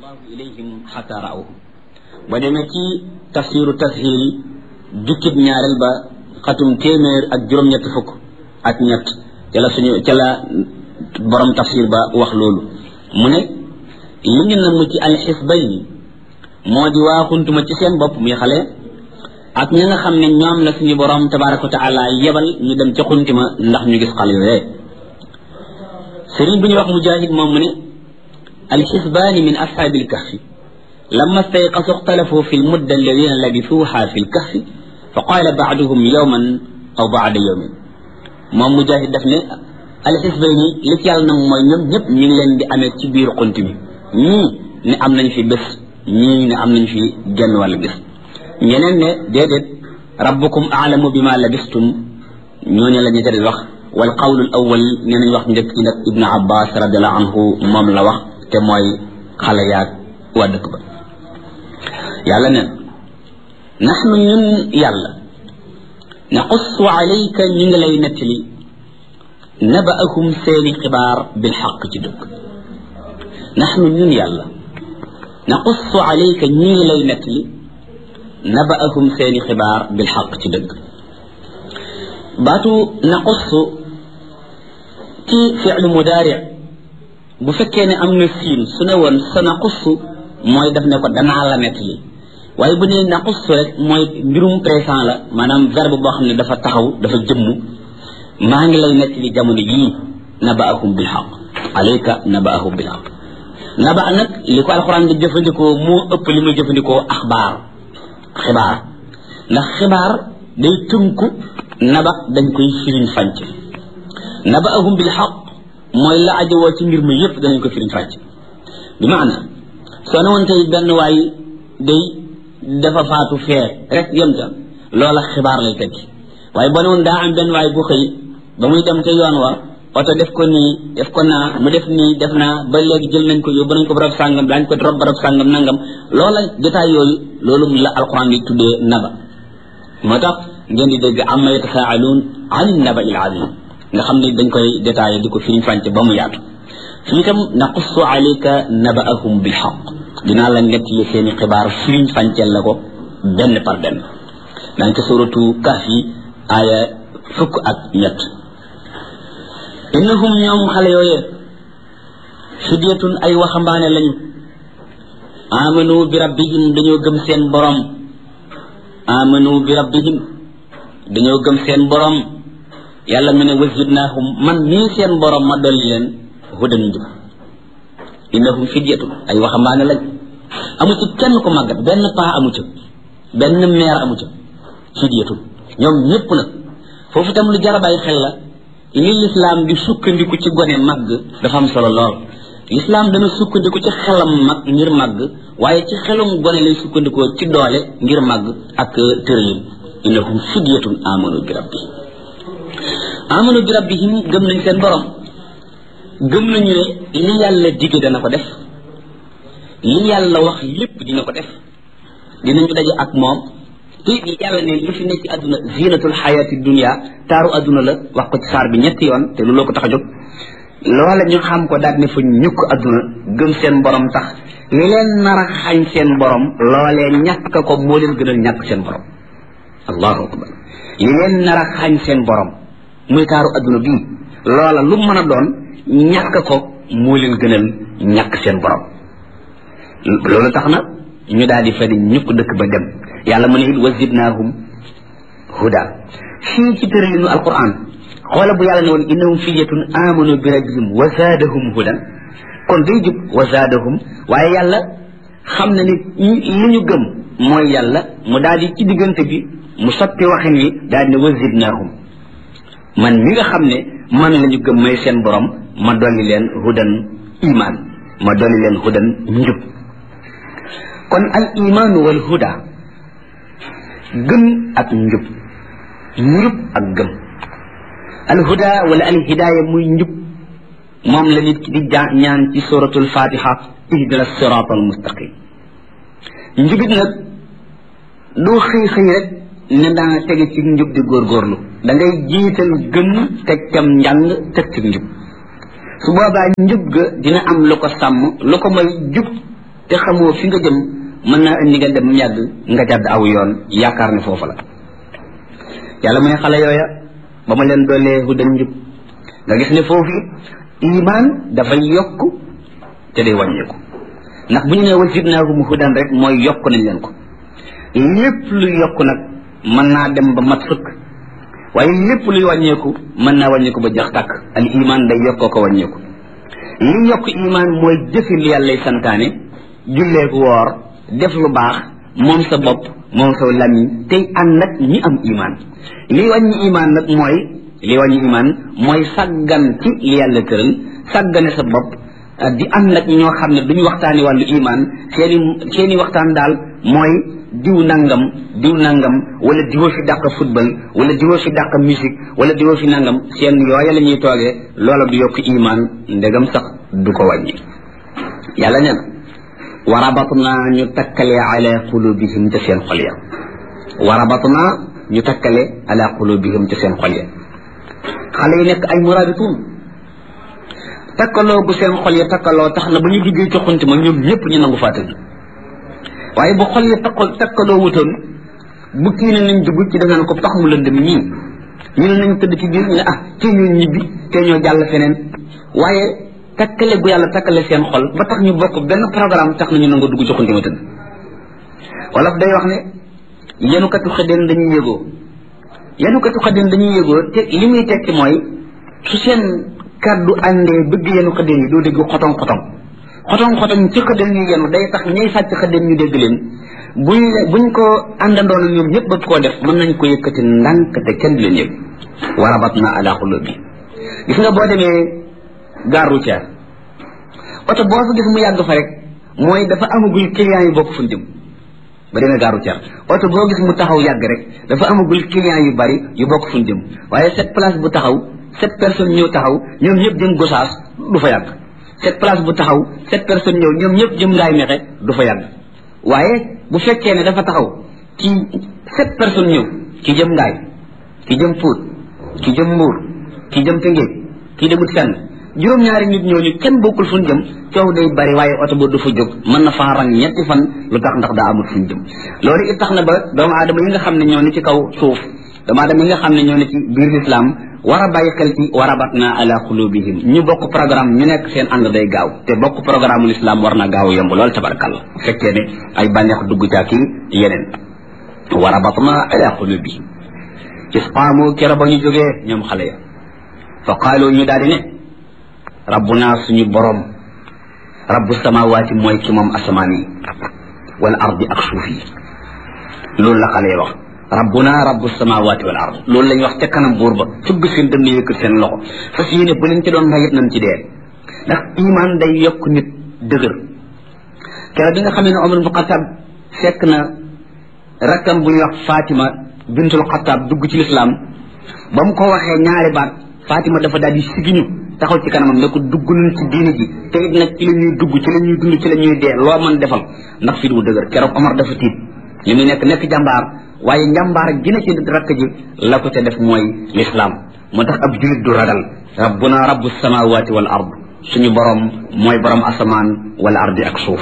allahu ilayhim xata raawhu ba demee ci tafsiru tashil jukkib ñaareel ba xatum téeméer ak juróom-ñett fukk ak ñett ca la suñu ca la borom tafsir ba wax loolu mu ne li ñu namm ci alxisbayni moo di waaxuntuma ci seen bopp muy xale ak ñi nga xam ne ñoom la suñu borom tabaraka wa taala yebal ñu dem ca xuntima ndax ñu gis xale yooyee sëriñ bu ñuy wax mujahid moom mu ne alxisbaani min ashaabi lkahfi lama stayqasu ixtalafu fi lmudda alladina labisuuha fi lkahfi fa qaala baaduhum yowman aw baada yowmin moom mujahid daf ne alxisbayni li ci yàlla nag mooy ñoom ñëpp ñu ngi leen di amee ci biir xunt mi ñii ne am nañ fi bés ñii ne am nañ fi genn wàllu bés ñeneen ne déedéet rabbukum aalamu bima labistum ñooñu la ñu tëdd wax wal qawlu al awal nee nañ wax njëkk ci nag ibnu abbas radiallahu anhu moom la wax te mooy xale yaag waa dëkk ba yàlla neen naxnu ñun yàlla naqussu alayka ñu ngi lay nettali nabaahum seeni xibaar bil xaq ci dëgg naxnu ñun yàlla naqussu alayka ñu ngi lay nettali nabaahum seeni xibaar bil xaq ci dëgg baatu naqussu ci fi'lu mudaari bu fekkee ne am na siin su ne woon sa naqussu mooy def ne ko danaa la nettali waaye bu ne naqussu rek mooy mbirum présent la maanaam verbe boo xam ne dafa taxaw dafa jëmm maa ngi lay nettali jamono yii nabaahum bil xaq alayka nabaahum bil xaq naba nag li ko alxuraan di jëfandikoo moo ëpp li muy jëfandikoo axbaar xibaar ndax xibaar day tënku naba dañ koy firiñ fànc nabaahum bil xaq mooy la ajowoo ci mbir mi yépp danañ ko firiñ fànc bi maana soo ne woon tey benn waay day dafa faatu fee rek yem ca loola xibaar lay tekki waaye boo ne woon daa am benn waay bu xëy ba muy dem ca yoon wa oto def ko nii def ko naa mu def nii def naa ba léegi jël nañ ko yóbbu nañ ko barab sàngam daañ ko rob barab sàngam nangam loola jotaay yooyu loolu la alquran di tuddee naba moo tax ngeen di dégg amma yatasaaluun an naba il azim nga xam ne dañ koy détaillé di ko firiñ fànc ba mu yaatu fii itam naqussu alayka nabaahum bil xaq dinaa la nekk li seeni xibaar firiñ fànceel la ko benn par benn daañ ko suratu kaf yi aaya fukk ak ñett innahum ñoom xale yooyee fidyatun ay waxambaane lañu amanu bi rabbihim dañoo gëm seen borom amanu bi rabbihim dañoo gëm seen borom yàlla mu ne wazidnaahum man nii seen borom ma dolli leen hudan njub innahum fidyatun ay waxambaane lañ amu ci kenn ko màggat benn paa amu ca benn meer amu ca fidyatun ñoom ñëpp nag foofu itam lu jar a bàyyi xel la li lislaam di sukkandiku ci gone màgg dafa am solo lool lislaam dana sukkandiku ci xelam mag ngir màgg waaye ci xelum gone lay sukkandikoo ci doole ngir màgg ak tëralin innahum fidyatun amanu bi rabbihim amanu bi rabbihim gëm nañ seen borom gëm nañu ne li yàlla dige dana ko def li yàlla wax lépp dina ko def dinañu daje ak moom te yàlla ne li fi nekk ci àdduna zinatul xayaati dunia taaru àdduna la wax ko ci saar bi ñetti yoon te looloo ko tax a jóg loola ñu xam ko daal ne fa ñukk àdduna gëm seen borom tax li leen nar a xañ seen borom loolee ñàkk ko moo leen gënal ñàkk seen borom allahu akbar li leen nar a xañ seen borom muy taaru àdduna bii loola lu mën a doon ñàkk ko moo leen gënal ñàkk seen borom loolu tax na ñu daal di fa di ñukk dëkk ba dem yàlla mu ne it wazidnaahum huda fii ci tëralinu alquran xoola bu yàlla ne woon innahum fidyatun amanu bi rabbihim wa zaadahum hudan kon day jub wa zaadahum waaye yàlla xam na ni li ñu gëm mooy yàlla mu daal di ci diggante bi mu sotti waxin wi daal di ne wazidnaahum man mi nga xam ne man la ñu gëm may seen borom ma dolli leen hudan iman ma dolli leen hudan njub kon al imaanu wal huda gëm ak njub njub ak gëm al huda wala al hidaaya muy njub moom la nit ki di ja ñaan ci suratul fatiha ihdina sirata al mustaqim njubit nag doo xëy xëy rek ne daa tege ci njub di góorgóorlu da ngay jiital gëm teg cam njàng teg ci njub su boobaa njub ga dina am lu ko sàmm lu ko may jub te xamoo fi nga jëm mën naa indi nga dem yàgg nga jàdd aw yoon yaakaar ne foofu la yàlla mu ne xale yooya ba ma leen doolee hudan njub nga gis ne foofu iman dafay yokk te day wàññeeku ndax bu ñu nee wa zidnaahum hudan rek mooy yokk nañ leen ko lépp luy yokk nag mën naa dem ba mat sëkk waaye lépp luy wàññeeku mën naa wàññeeku ba jax tàkk al iman day yokkoo ko wàññeeku li yokk iman mooy jëfi li yàllay santaane jullee ko woor def lu baax moom sa bopp moom sa lamiñ tey ànd ak ñi am iman li wàññi iman nag mooy li wàññi iman mooy sàggan ci li yàlla tëral sàggane sa bopp di ànd ak ñoo xam ne duñu waxtaani wàllu iman seeni seeni waxtaan daal mooy diw nangam diw nangam wala diwoo fi dàq football wala diwoo fi dàq musique wala diwoo fi nangam seen yooya la ñuy toogee loola du yokk iman ndegam sax du ko wàññi yàlla nee na wa rabatna ñu takkale ala qulubihim ca seen xol ya wa rabatna ñu takkale ala qulubihim ca seen xol ya xale yi nekk ay murabitun takkaloo bu seen xol ya takkaloo tax na ba ñu duggee ci xunti ma ñoom ñëpp ñu nangu fàttali waaye bu xol ya takkal takkaloo wutoon bu kii ne nañ dugg ci dangaan ko tax mu lëndëm ñii ñu ne nañ tëdd ci biir ñu ne ah te ñoo ñibbi te ñoo jàll feneen waaye takkale gu yàlla takkale seen xol ba tax ñu bokk benn programme tax na ñu nangu dugg ci xunti ma tëdd wolof day wax ne yenukatu xëddeen dañuy yëgoo yenukatu xëddeen dañuy yëgoo te li muy tekki mooy su seen kaddu àndee bëgg yenu xëddeen yi doo dégg xotong xotong xotong xotong ci xëddeen ñu yenu day tax ñay sàcc xëddeen ñu dégg leen buñ buñ ko àndandoon ñoom ñëpp bëgg koo def mën nañ ko yëkkati ndànk te kenn du leen yëg warabat na ala xulub bi gis nga boo demee gare routière oto boo fa gis mu yàgg fa rek mooy dafa amagul client yi bokk fuñ jëm ba demee gare routière oto boo gis mu taxaw yàgg rek dafa amagul client yu bari yu bokk fuñ jëm waaye cette place bu taxaw sept personnes ñëw taxaw ñoom ñëpp jëm gosaas du fa yàgg cette place bu taxaw sept personnes ñëw ñoom ñëpp jëm ngaay mexe du fa yàgg waaye bu fekkee ne dafa taxaw ci sept personnes ñëw ki jëm ngaay ki jëm Pout ki jëm Mbuur ki jëm Tëngéej ki demut fenn juróom-ñaari nit ñooñu kenn bokkul fu ñu jëm coow day bari waaye oto ba du fa jóg mën na faa rang ñetti fan lu tax ndax daa amul fu ñu jëm loolu it tax na ba doomu aadama yi nga xam ne ñoo ne ci kaw suuf doomu aadama yi nga xam ne ñoo ne ci biir lislaam war a bàyyi xel ci warabatna ala qulubihim ñu bokk programme ñu nekk seen ànd day gaaw te bokk programme l'islam war na gaaw yomb lool tabarkalla bu fekkee ne ay bànneex dugg caa kii yeneen warabatna ala qulubihim isqaamu kera ba ñu jógee ñoom xale ya fa qaalu ñu daal di ne rabbuna suñu borom rabbu samawaati mooy ki moom asamaan yi wal ardi ak suuf yi loolu la xale ya wax rabbuna rabbu samawati wal ard loolu lañ wax ca kanam buur ba fugg seen dënn yëkkat seen loxo fas yéene bu leen ci doon rayit nañ ci dee ndax iman day yokk nit dëgër keroog bi nga xamee ne Omar bu Xataab fekk na rakkam bu ñuy wax Fatima bintul Xataab dugg ci lislaam ba mu ko waxee ñaari baat Fatima dafa daal di sigiñu taxaw ci kanamam ne ko dugg nañ ci diini ji te it nag ci la ñuy dugg ci la ñuy dund ci la ñuy dee loo mën defal ndax fit wu dëgër keroog Omar dafa tiit li muy nekk nekk jàmbaar waaye njàmbaar gi na ci rakk ji la ko ca def mooy lislaam moo tax ab julit du ragal rabbuna rabbu samawati wal ard suñu borom mooy borom asamaan wal ardi ak suuf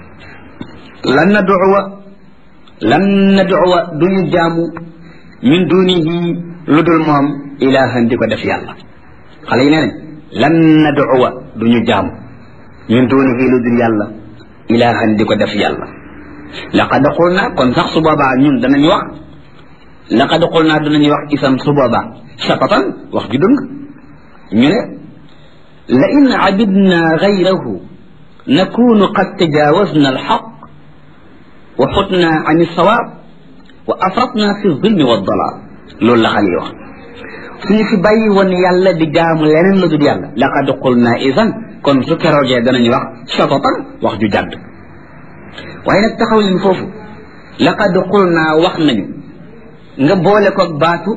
lan naduwa lan naduwa duñu jaamu min dunihi lu dul moom ilahan di ko def yàlla xale yi nee nañ lan naduwa duñu jaamu min dunihi lu dul yàlla ilahan di ko def yàlla laqad qulna kon sax su boobaa ñun danañ wax laqad qulna danañ wax isam su boobaa shatatan wax ju dëng ñu ne la in abidna gayrahu nakunu qad tajawazna alxaq wa xutna an alsawaab wa afratna fi zulmi wa dalal loolu la xale yi wax suñu fi bàyyi woon yàlla di jaamu leneen la dul yàlla laqad qulna isan kon su keroogee danañ wax shatatan wax ju jàdd waaye nag taxaw leen foofu laqad qulna wax nañu nga boole ko baatu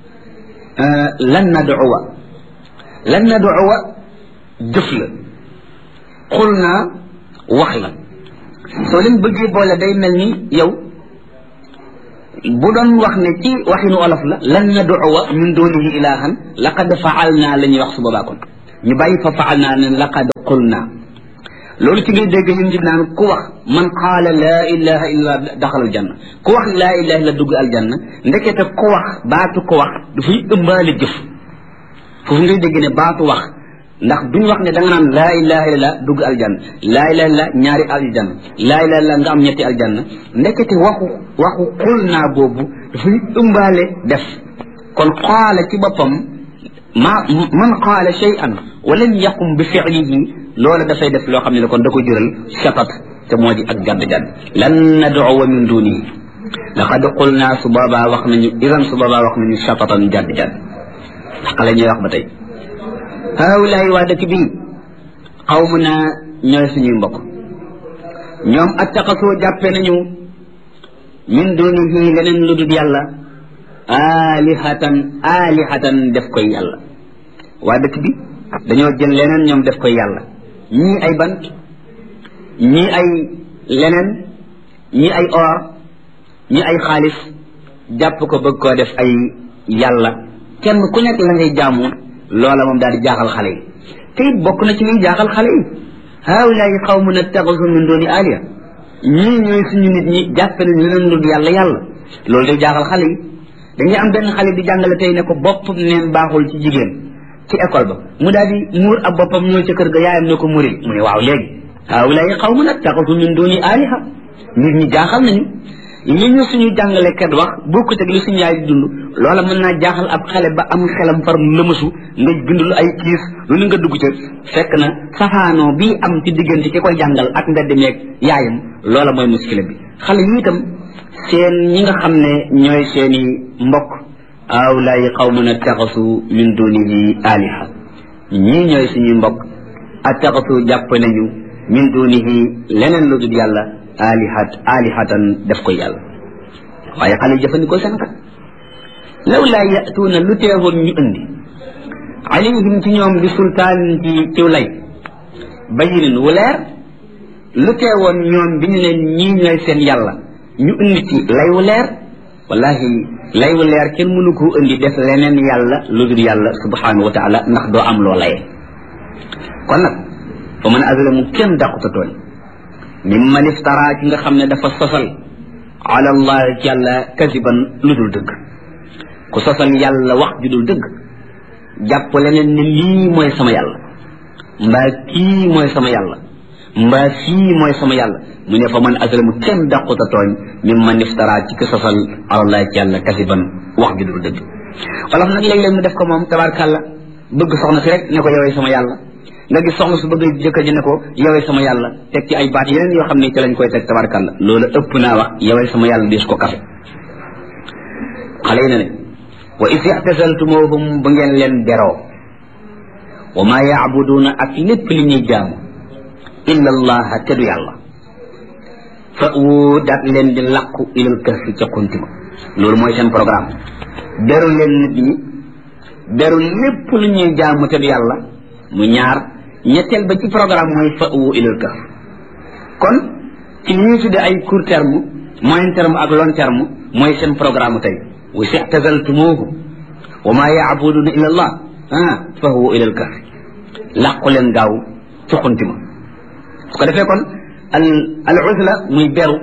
lan nad'uwa lan nad'uwa jëf la qulna wax la soo leen bëggee boole day mel ni yow bu doon wax ne ci waxinu olof la lan nad'uwa min dunihi ilahan laqad fa'alna la ñuy wax su boobaa kon ñu bàyyi fa fa'alna ne laqad qulna loolu ci ngay dégg ñun ci naan ku wax man qaala laa ilaha illa daxalal janna ku wax laa ilaha illa dugg aljanna ndekete ku wax baatu ku wax dafay ëmbaale jëf foofu ngay dégg ne baatu wax ndax duñ wax ne da nga naan laa ilaha illa dugg aljanna laa ilaha illa ñaari aljanna laa ilaha illa nga am ñetti aljanna ndekete waxu waxu xul naa boobu dafay ëmbaale def kon qaala ci boppam ma man qaala shay'an wa lam yaqum bi fi'lihi loola dafay def loo xam ne la kon da ko jural shatat te moo di ak jadd jadd lan nad'uwa min dunihi laqad qulna su boobaa wax nañu idan su boobaa wax nañu shatatan jadd jadd ndax xale ñuy wax ba tey haawulaay waa dëkk bii xawmu naa ñooy suñuy mbokk ñoom attaqasoo jàppe nañu min dunihi leneen lu dul yàlla alihatan alihatan def koy yàlla waa dëkk bi dañoo jël leneen ñoom def koy yàlla ñii ay bant ñii ay leneen ñii ay or ñii ay xaalis jàpp ko bëgg koo def ay yàlla kenn ku nekk la ngay jaamu loola moom daal di jaaxal xale yi te it bokk na ci liy jaaxal xale yi haawulaay xawmun attaxasu min dooni aliya ñii ñooy suñu nit ñi jàpp nañ leneen lu yàlla yàlla loolu day jaaxal xale yi dañuy am benn xale di jàngale tey ne ko bopp neen baaxul ci jigéen ci école ba mu daal di muur ab boppam ñëw ca kër ga yaayam ne ko muril mu ne waaw léegi haawulaay xawmun attaxasu min dooni aliha nit ñi jaaxal nañu li ñu suñu jàngalekat wax bokkut ak li suñu yaay di dund loola mën naa jaaxal ab xale ba am xelam far lëmasu nga bind lu ay kiis lu ni nga dugg ca fekk na safaanoo bii am ci diggante ki koy jàngal ak mbedd meeg yaayam loola mooy muskile bi xale yi itam seen ñi nga xam ne ñooy seeni mbokk awlaay qawmun attaxasu min dunihi aliha ñii ñooy suñuy mbokk attaxasu jàpp nañu min dunihi leneen lu dul yàlla alihat alihatan def ko yàlla waaye xale yi jëfandikoo seen kat law laa yatuuna lu teewoon ñu indi alayhim ci ñoom bi sultaan ci ciw lay bayinin wu leer lu teewoon ñoom bi ñu ne ñii ñooy seen yàlla ñu indi ci lay wu leer wallahi lay wu leer kenn mënu koo indi def leneen yàlla lu dul yàlla subhanahu wa taala ndax doo am loo laye kon nag fa man azlamu kenn dàquta tooñ mimman iftara ki nga xam ne dafa sosal ala allah ci yàlla kasiban lu dul dëgg ku sosal yàlla wax ju dul dëgg jàpp leneen ne lii mooy sama yàlla mbaa kii mooy sama yàlla mbaa fii mooy sama yàlla mu ne fa man azlamu kenn daquta tooñ mimman iftara ci ki sosal ala allah ci yàlla kasiban wax ju dul dëgg wolof nag léeg-léeg mu def ko moom tabarkàlla bëgg soxna si rek ne ko yowee sama yàlla nga gis soxna su bëgg jëkkër ji ne ko yowee sama yàlla teg ci ay baat yeneen yoo xam ne ci lañ koy teg tabarkàlla loolu ëpp naa wax yowee sama yàlla diis ko kafe xale yi ne ne wa is i'tazaltumuhum ba ngeen leen beroo wa ma yaabuduuna ak lépp li ñuy jaamu illa allaha te du yàlla fa wu daat leen di làqu ilal kahfi ca kuntima loolu mooy seen programme beru leen nit ñi beru lépp lu ñuy jaamu te du yàlla mu ñaar ñetteel ba ci programme mooy fa wu ilal kahf kon ci li ñuy tudde ay court terme moyen terme ak long terme mooy seen programme tey wa si tazaltumuhu wa ma yaabuduna illa allah ah fa huwa ila al kahf làqu leen gaaw ci xunti ma su ko defee kon al al uzla muy beru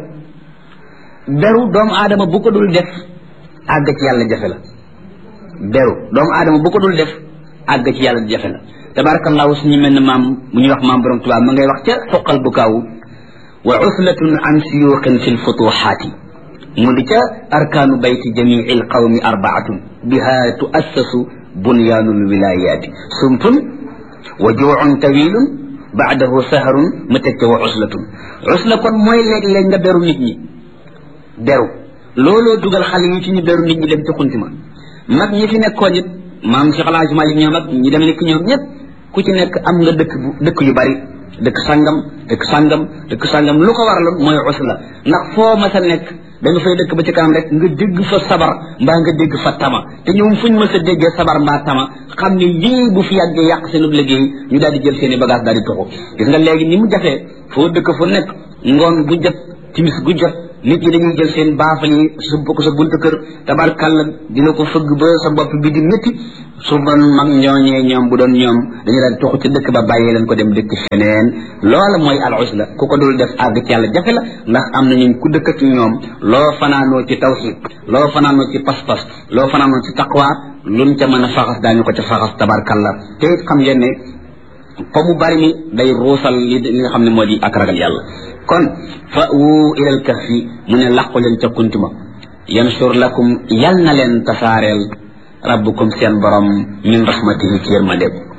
beru doomu aadama bu ko dul def àgg ci yàlla jafe la beru doomu aadama bu ko dul def àgg ci yàlla jafe la tabarakallahu suñu mel ne maam bu ñuy wax maam borom tubaab ma ngay wax ca xoqal bu kaaw wa uslatun an siyuqin fi lfutuxaati mu di ca arkaanu bayti jamii alqawmi arbaatun biha tuassasu bunyaanu lwilayaati sumpun wa juucun tawilun baadahu saharun ma teg ca wa uslatun usla kon mooy léeg-léeg nga beru nit ñi beru looloo dugal xale yi ci ñu beru nit ñi dem ci xunti ma mag ñi fi nekkoon it maam Cheikh El Hadj Malick ñoom ak ñi dem nekk ñoom ñëpp ku ci nekk am nga dëkk bu dëkk yu bari dëkk sangam dëkk sangam dëkk sangam lu ko waraloon mooy usla ndax foo mas a nekk da nga fay dëkk ba ci kanam rek nga dégg fa sabar mbaa nga dégg fa tama te ñoom fuñ mas a déggee sabar mbaa tama xam ne lii bu fi yàggee yàq seen liggéey ñu daal di jël seen i bagage daal di toxu gis nga léegi ni mu jafee foo dëkk fu nekk ngoon gu jot timis gu jot nit ñi dañuy jël seen baafal yi subb ko sa buntu kër tabarkàlla dina ko fëgg ba sa bopp bi di métti su doon mag ñooñee ñoom bu doon ñoom dañu daan toxu ci dëkk ba bàyyee leen ko dem dëkk feneen loola mooy al usla ku ko dul def àgg ci yàlla jafe la ndax am na ñun ku dëkk ak ñoom loo fanaanoo ci tawxid loo fanaanoo ci pas-pas loo fanaanoo ci taqwa luñ ca mën a faxas daañu ko ca faxas tabarkàlla te it xam ngeen ne fa mu bari mi day ruusal li li nga xam ne moo di ak ragal yàlla kon fa wu ilal kahfi mu ne làqu leen ca kuntuma yansur lakum yal na leen tasaareel rabbukum seen borom min rahmatihi ci yërmandeem